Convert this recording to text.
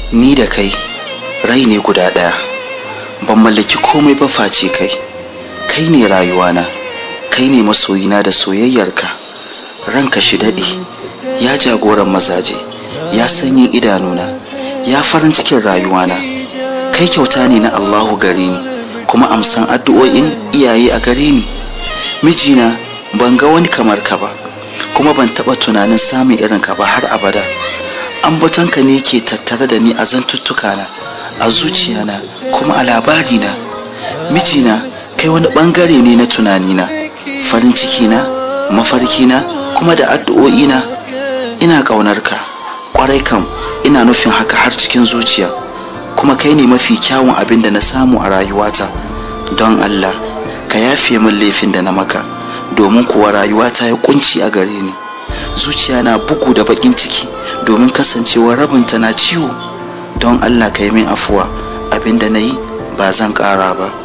ni da kai rai ne guda ɗaya ban mallaki komai ba face kai kai ne rayuwana kai ne masoyina da soyayyarka ranka shi daɗe ya jagoran mazaje ya sanyin idanuna ya farin cikin rayuwana kai kyauta ne na allahu gare ni kuma amsan addu'o'in iyaye a gare ni mijina ban ga wani kamar ka ba kuma ban taɓa tunanin samun irin ka ba har abada ambatonka ne ke tattare da ni a zantuttukana a zuciyana kuma a labarina mijina kai wani bangare ne na tunanina farin cikina mafarkina kuma da addu'o'ina ina ƙaunarka ƙwarai kam ina nufin haka har cikin zuciya kuma kai ne mafi kyawun abin da na samu a rayuwata don allah ka yafe min laifin da na maka domin kuwa rayuwata ya kunci a gare ni zuciya na bugu da bakin ciki domin kasancewa rabinta na ciwo don allah ka yi min afuwa abin da na yi ba zan ƙara ba